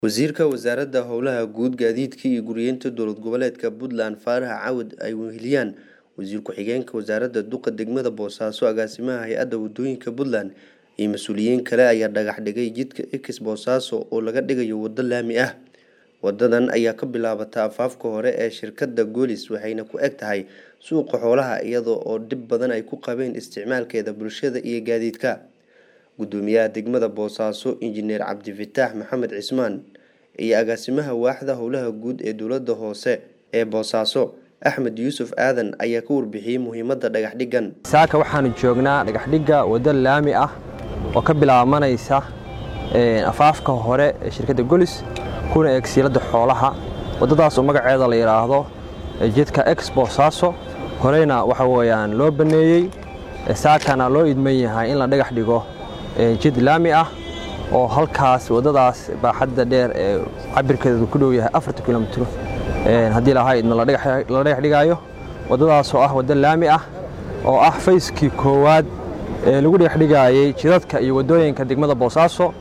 Wasiirka Wasaaradda Howlaha Guud, Gaadiidka iyo Guryeynta Dowlad Goboleedka Puntland Faarax Cawd ay weheliyaan Wasiir Ku-xigeenka Wasaaradda Duqa Degmada Boosaaso, Agaasimaha Hay'adda Waddooyinka Puntland iyo mas'uuliyiin kale ayaa dhagax dhigay jidka X Boosaaso oo laga dhigayo waddo laami ah. Wadadan ayaa ka bilaabata afaafka hore ee shirkadda Golis waxayna ku eg tahay suuqa xoolaha iyada oo dhib badan ay ku qabeen isticmaalkeeda bulshada iyo gaadiidka. Gudoomiyaha degmada Boosaaso, Injineer Cabdifataax Maxamed Cismaan iyo agaasimaha waaxda howlaha guud ee dowladda hoose ee Boosaaso, Axmed Yuusuf Aadan ayaa ka warbixiyay muhiimadda dhagax dhigan. saaka waxaanu joognaa dhagaxdhigga waddo laami ah oo ka bilaabanaysa afaafka hore ee shirkadda golis kuna eeg siiladda xoolaha waddadaas oo magaceeda la yidhaahdo jidka ex boosaaso horeyna waxa weeyaan loo baneeyey saakana loo idman yahay in la dhagax dhigo jid laami ah oo halkaas waddadaas baaxadda dheer ee cabirkeedu ku dhow yahay afarta kilomitr haddii lahaa idma la dhagax dhigaayo waddadaas oo ah waddo laami ah oo ah fayskii koowaad ee lagu dhagax dhigaayey jidadka iyo waddooyinka degmada boosaaso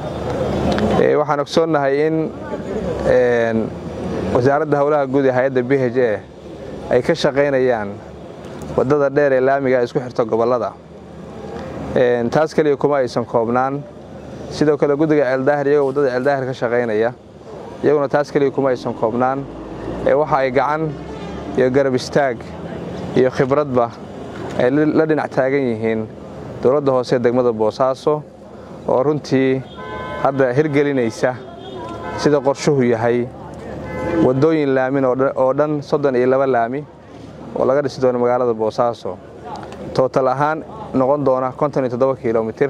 waxaan ogsoonnahay in wasaaradda howlaha guud ee hay-adda b h a ay ka shaqaynayaan waddada dheer ee laamiga isku xirta gobollada taas keliya kuma aysan koobnaan sidoo kale guddiga ceeldaahir iyagoo waddada ceeldaahir ka shaqaynaya iyaguna taas keliya kuma aysan koobnaan ee waxa ay gacan iyo garab istaag iyo khibradba ay la dhinac taagan yihiin dowladda hoose ee degmada boosaaso oo runtii hadda hirgelinaysa sida qorshuhu yahay waddooyin laamin oo dhan soddon iyo laba laami oo laga dhisi doono magaalada boosaaso tootal ahaan noqon doona konton iyo toddoba kilomitir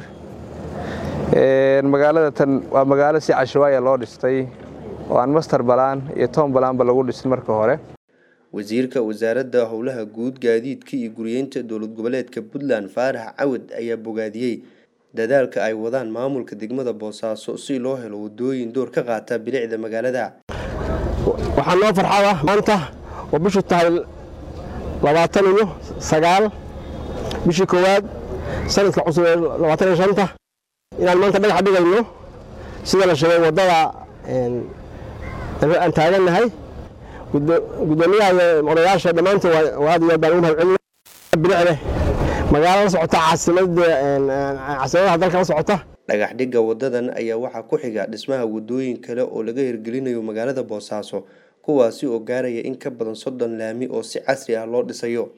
magaalada tan waa magaalo si cashawaaya loo dhistay oo aan master balaan iyo toban balaanba lagu dhisin marka hore wasiirka wasaaradda howlaha guud gaadiidka iyo guryeynta dowlad goboleedka puntland faarax cawad ayaa bogaadiyey dadaalka ay wadaan maamulka degmada boosaaso si loo helo wadooyin door ka qaata bilicda magaalada waxaa noo farxada maanta oo bishu tahay labaatan iyo sagaal bishii koowaad sanadka cusub ee labaatan iyo shanta inaan maanta dhagax dhigayno sida la sheegay waddada aan taagannahay gudoomiyaha iyo odayaasha dhammaantood aad iyo aad baan ugu mahad celina bilicleh magaalo la socota caasimadaha dalka la socota dhagax dhigga wadadan ayaa waxaa ku xiga dhismaha wadooyin kale oo laga hirgelinayo magaalada boosaaso kuwaasi oo gaaraya in ka badan soddon laami oo si casri ah loo dhisayo